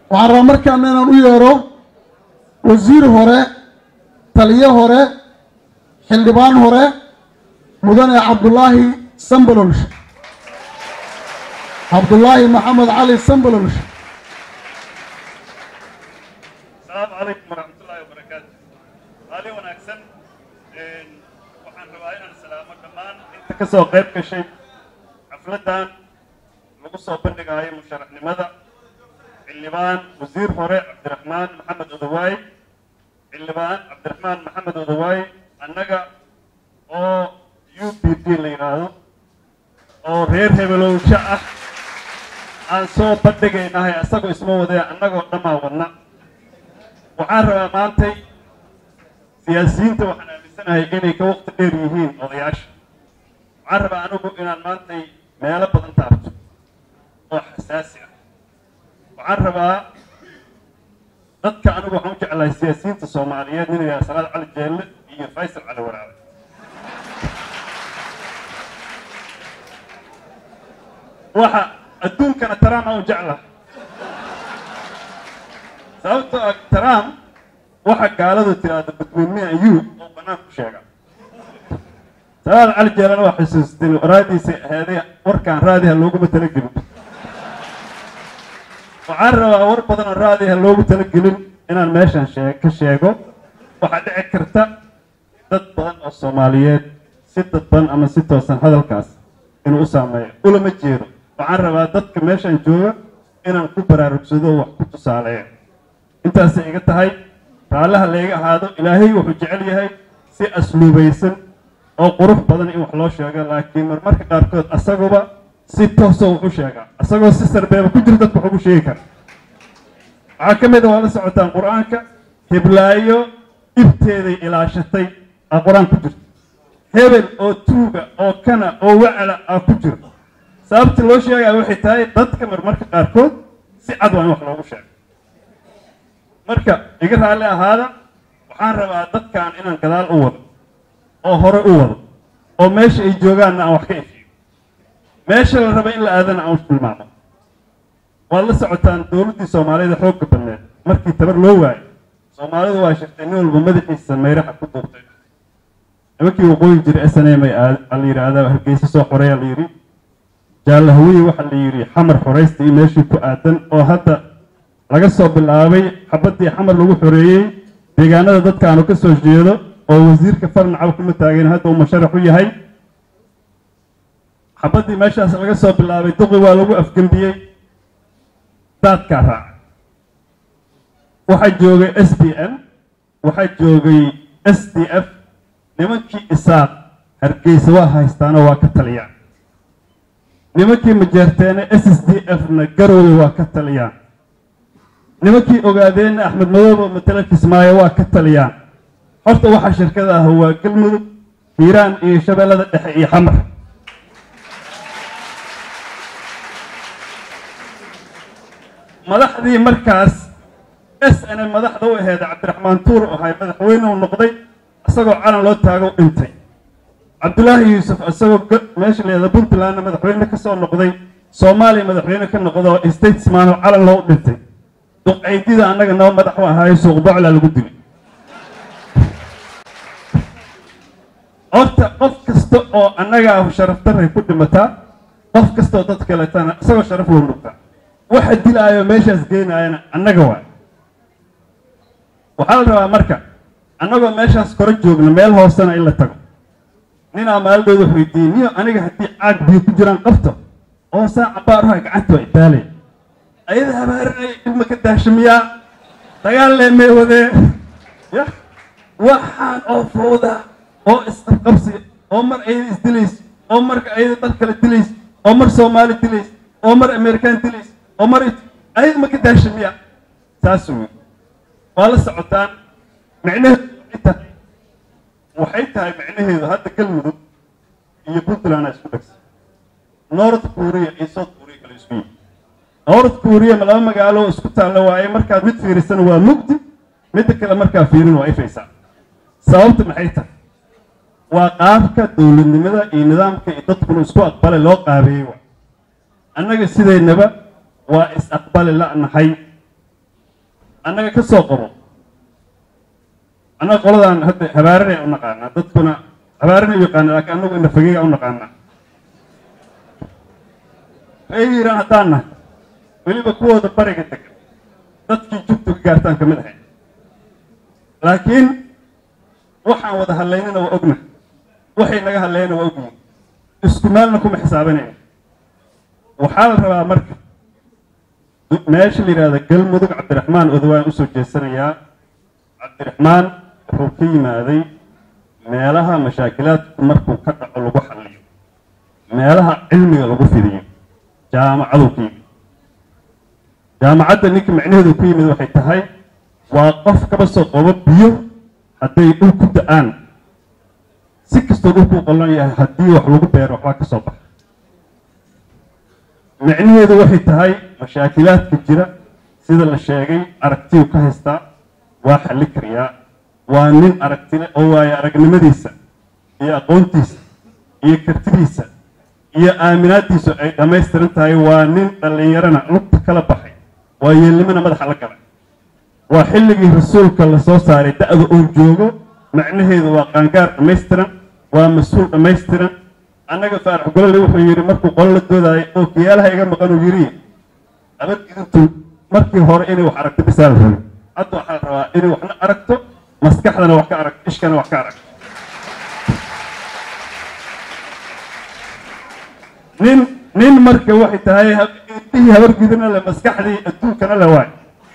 waxaan rabaa markaana inaan u yeero wasiir hore taliye hore xildhibaan hore mudane cabdulaahi sambalolsh cabdulaahi maxamed cali sambalolsh asalaamu calaykum waraxmatullaahi wabarakaatu maalin wanaagsan waxaan rabaa inaan salaamo dhammaan inta ka soo qayb gashay xafladdan lagu soo bandhigaayo musharaxnimada xildhibaan wasiir hore cabdiraxmaan maxamed odawaay xildhibaan cabdiraxmaan maxamed odawaay annaga oo u p d la yidhaahdo oo reer hebelowsho ah aan soo bandhigaynahay asagoo isma wadee annagoo dhammaa wadna waxaan rabaa maantay siyaasiyiinta waxaan aaminsanahay inay ka waqti dheer yihiin odayaasha waxaan rabaa anigu inaan maantay meelo badan taabto oo xasaasi ah waxaan rabaa dadka anigu waxaan u jeclahay siyaasiyiinta soomaaliyeed nin yidhaha salaad cali jeelle iyo faysal cali waraabe waxa adduunkana trump aan u jeclahay sababtoo ah trump waxa gaaladu tiraahdo between me and you oo bannaan ku sheega salaad cali jeelana waa xusuusteen raadiisa ahaadee warkaan raadiha looguma talagelin waxaan rabaa war badan oo raadiha loogu talagelin inaan meeshan shee ka sheego waxaa dhici karta dad badan oo soomaaliyeed si dadban ama si toosan hadalkaas inuu u saameeyo ulama jeedo waxaan rabaa dadka meeshan jooga inaan ku baraarugsado wax ku tusaaleeyo intaasay iga tahay raallaha layga ahaado ilaahay wuxuu jecel yahay si asluubaysan oo qurux badan in wax loo sheego laakiin marmarka qaarkood asaguba si toosoo wax u sheegaa asagoo si sarbeeba ku jira dadka wax ugu sheegi kara waxaa ka mid a waa la socotaan qur-aanka hiblaayo ibteeday ilaashatay aa qur-aan ku jirto hebel oo tuuga oo kana oo wacla aa ku jiro sababta loo sheegaya waxay tahay dadka marmarka qaarkood si cad waa in wax loogu sheego marka iga raalli ahaada waxaan rabaa dadkan inaan gadaal u wado oo hore u wado oo meesha ay joogaanna aan wax ka efiyo meesha la raba in la aadana aan u tilmaamo waad la socotaan dowladdii soomaalida xoogga badneed markii tabar loo waayo soomaalidu waa shirtay nin walba madaxiisa mayraxa ku duubtay nimankii waqooyi jiray s n m la yidhaahdaa hargeysa soo xoreeya la yidhi jaalahawiye waxaa la yidhi xamar xoraysta iyo meeshii ku aadan oo hadda laga soo bilaabay xabaddii xamar lagu xoreeyey deegaanada dadka aanu ka soo jeedo oo wasiirka farnacab kuma taageen hadda uu musharax u yahay xabaddii meeshaas laga soo bilaabay duqi waa lagu afgembiyey daadkaa raaca waxaa joogay s d m waxaa joogay s d f nimankii isaaq hargeysa waa haystaano waa ka taliyaan nimankii majeerteene s s d f na garowda waa ka taliyaan nimankii ogaadeenna axmed madoobe matala kismaayo waa ka taliyaan horta waxaa shirkada ah waa galmudug hiiraan iyo shabeellada dhexe iyo xamar madaxdii markaas s n madaxda u aheed cabdiraxmaan tuur u ahay madaxweyne u noqday isagoo calan loo taago dhintay cabdulaahi yuusuf isagoo meesha leeda puntlandna madaxweyne ka soo noqday soomaaliya madaxweyne ka noqdo statesman oo calan loo dhintay duqaydida annaga noo madax u ahaayo suuq boclaa lagu dilay horta qof kasta oo annaga ah sharaftaray ku dhimataa qof kastaoo dad kaletana isagoo sharaf loo dhugtaa waxa dilaayo meeshaas geynaayana annaga waay waxaa la rabaa marka annagoo meeshaas kora joogna meel hoosena in la tago ninaa maalidooda wax weydiiyey niyo aniga haddii caag biyo ku jiraan qabto oo saa cabaaruha gacanta waa itaalaya ayada habaarinaya ilma ka daashamiyaa dagaal lee mee wadee ya waxaan oo fowda oo isqabqabsiga oo mar ayada isdilayso oo marka ayada dad kale dilayso oo mar soomaali dilayso oo mar amerikaan dilayso oo mar ayada ma ka daashamiyaa saas wey waa la socotaan micnaheedu waxay tahay waxay tahay micnaheedu hadda galmudug iyo puntland aa isku dhegsan north korea iyo south korea kale isku yihi north korea ma laba magaalo isku taalla waaye markaad mid fiirisana waa mugdi midda kale markaa fiirin waa ifaysaa sababta maxay tahay waa qaabka dowladnimada iyo nidaamka iyo dadkuna isku aqbale loo qaabeeyey wa annaga sideennaba waa is aqbali la'nahay annaga ka soo qabo annaga qoladan hadda habaaranay u naqaanaa dadkuna habaaranay u yaqaana laakiin annagu ina fageega u naqaanaa reer hiiraan haddaan nahay weliba kuwooda bariga degan dadkii jugtu ka gaartaan ka mid ahay laakiin waxaan wada hadlaynana waa ogna waxay naga hadlayana waa ogyihin isku meelna kuma xisaabinayo waxaa la rabaa marka meesha la yidhahda galmudug cabdiraxmaan odawaan usoo jeesanayaa cabdiraxmaan wuxuu ka yimaaday meelaha mashaakilaadku markuu ka dhaco lagu xalliyo meelaha cilmiga lagu fidiyo jaamacaduu ka yimid jaamacadda ninka macnaheedu ku yimid waxay tahay waa qof kaba soo qobo biyo hadday dhul ku da-aan si kastoo dhulkuu qollan yahay haddii wax lagu beero waxbaa ka soo baxa micnaheedu waxay tahay mashaakilaadka jira sida la sheegay aragtiyu ka haystaa waa xalli kariyaa waa nin aragtile oo waayo aragnimadiisa iyo aqoontiisa iyo kartidiisa iyo aaminaaddiisu ay dhammaystiran tahay waa nin dhallinyarana lugta kala baxay waa yeelnimana madaxa la galay waa xilligii rasuulka la soo saaray da-da uu joogo macnaheedu waa qaangaar dhammaystiran waa mas-uul dhammaystiran annaga faarax golole wuxuu yidhi markuu qolo la doodaayo oo kiyaalaha iga maqan uu yidhi abadgidintu markii hore inay wax aragto bisaa la rabay hadda waxaa la rabaa inay waxna aragto maskaxdana wax ka aragto ishkana wax ka aragto nin nin marka waxay tahay indhihii habargidina le maskaxdii adduunkana le waay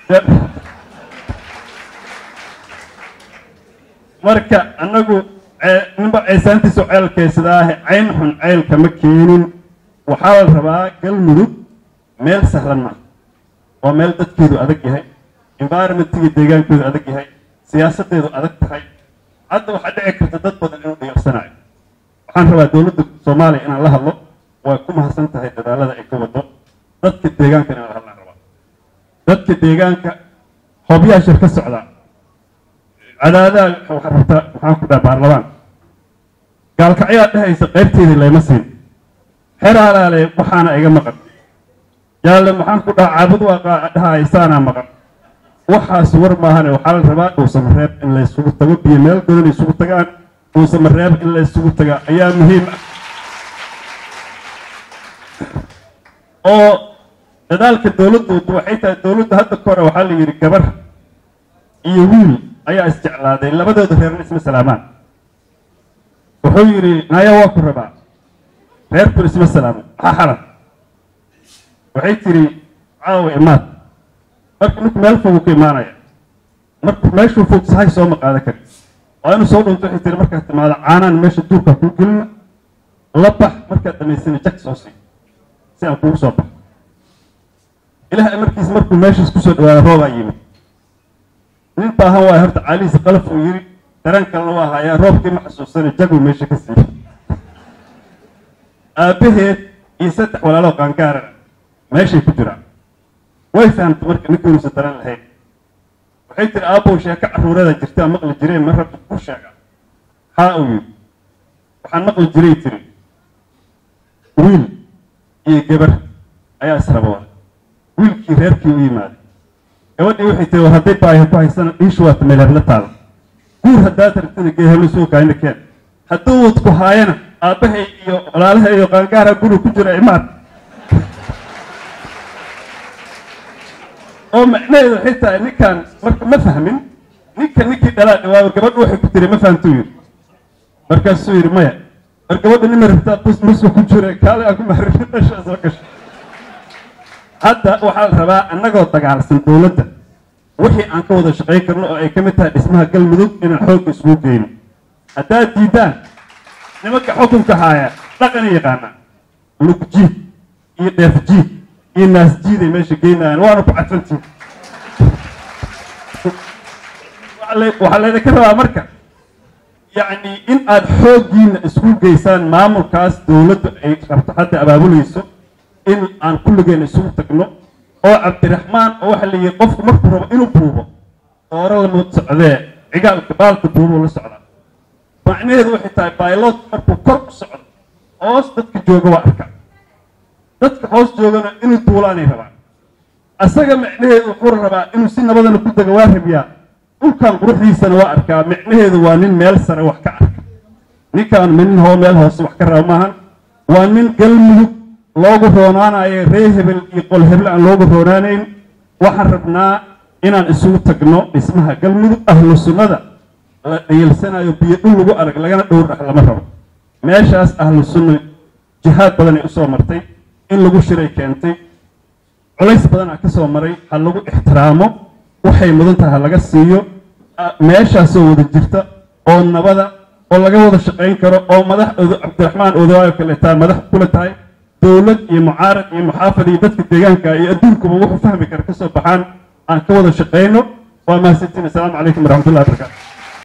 marka annagu ninba ceesaantiisu ceelkaysadaahe cayn xun ceylka ma keenin waxaa la rabaa galmudug meel sahlan maaha waa meel dadkeedu adag yahay environmentiga deegaankoodu adag yahay siyaasadeedu adag tahay hadda waxaa dhici karta dad badan inuu dhigarsanayo waxaan rabaa dowladda soomaaliya inaan la hadlo way ku mahadsan tahay dadaalada ay ka wado dadka deegaanka inaan la hadlaan rabaa dadka deegaanka hobyaha shir ka socdaa cadaadaha waxaa rabtaa maxaan ku dhaha baarlamaan gaalkacyaa dhehaysa qaybteedii layma siin xeraalaale waxaana iga maqan jaalle maxaan ku dhaha caabud waa dhahaysaanaa maqan waxaas war maahane waxaa la rabaa dhuusamareeb in la isugu tago biyo meel godan isugu tagaan dhuusamareeb in la isugu tagaa ayaa muhiim ah oo dadaalka dowladdu waxay tahay dowladda hadda ka hore waxaa la yidhi gabar iyo wiil ayaa isjeclaaday labadooda reerna isma salaamaan wuxuu yidhi naya waa ku rabaa reerkun isma salaamo maxaa xalan waxay tidhi caawa imaad marka ninku meel foguu ka imaanaya marku meeshuu fog sahay soo maqaada kari waa inuu soo dhunto waxay tihi markaad timaado caanaan meesha duurkaa kuu gelina la bax markaad dhamaysana jak soo sii si aan kugu soo baxo ilaah markiis markuu meeshaas kusoo dhawaada roobaa yimid nin baahan waay horta caalihiisa qalaf uu yidhi dareen kalena waa hayaa roobkii ma xasuusana jaguu meesha ka siiyey aabbaheed iyo saddex walaaloo qaangaarana meeshay ku jiraan way fahamtay marka ninka inuusan dareen lahayn waxay tiri aabbow sheeko carruurada jirta aan maqli jireen ma rabta ku sheega haa uu yidhi waxaan maqli jiray tiri wiil iyo gabar ayaa israba wada wiilkii reerkii u yimaaday gabadhii waxay tiri war hadday baahi ku haysana dhiishu waata meelhebla taalo guur haddaad rabtana geehebla soo kaayna keen hadduu wad ku haayana aabbahay iyo walaalaha iyo qaangaara guri ku jira imaad oo macnaheedu waxay tahay ninkan marka ma fahmin ninka ninkii dhalaa dhawaayo gabadhu waxay ku tiri ma fahamtuu yidhi markaasuu yidhi maya war gabadha nima rabtaa bus musu ku jira kaale aan ku maharin meeshaa soo gashay hadda waxaa la rabaa annagoo dagaalsan dowladda wixii aan ka wada shaqayn karno oo ay ka mid tahay dhismaha galmudug inaan xoogga isugu geyno haddaad diidaan nimanka xukunka haaya dhaqana yaqaanaa lugjiid iyo dheefjiid iyo naasjiid ay meesha geynayaan waana ku cadfantiin waxaa laydinka rabaa marka yacni in aad xooggiina isku geysaan maamulkaas dowladdu ay rabto hadda abaabulayso in aan kulligeena isugu tagno oo cabdiraxmaan oo waxa la yihi qofku markuu rabo inuu buubo dooro lama socdee cigaalka baalka buubuu la socdaa macnaheedu waxay tahay baylot markuu kor u socdo hoos dadka jooga waa arka dadka hoos joogana inuu duulaanay rabaan asaga micnaheedu wuxuu rabaa inuu si nabadana ku dego waa rabiyaa dhulkan quruxdiisana waa arkaa micnaheedu waa nin meel sare wax ka arka ninkaan nin hoo meel hoose wax ka raba maahan waa nin galmudug loogu roonaanayo ree hebel iyo qol hebel aan loogu roonaanayn waxaan rabnaa inaan isugu tagno dhismaha galmudug ahlu sunnada la dhayalsanayo biyo dhul lagu arag lagana dhowr dhax lama rabo meeshaas ahlu sunna jihaad badanay usoo martay in lagu shiray keentay culays badan aa ka soo maray ha lagu ixtiraamo waxay mudan tahay ha laga siiyo meeshaasoo wada jirta oo nabada oo laga wada shaqayn karo oo madax cabdiraxmaan odawaayo kaleetaa madax kula tahay dowlad iyo mucaarad iyo muxaafad iyo dadka deegaanka iyo adduunkuba wuxuu fahmi kara kasoo baxaan aan ka wada shaqayno waa mahadsantiin assalaamu calaykum waraxmatullahi wabarakatu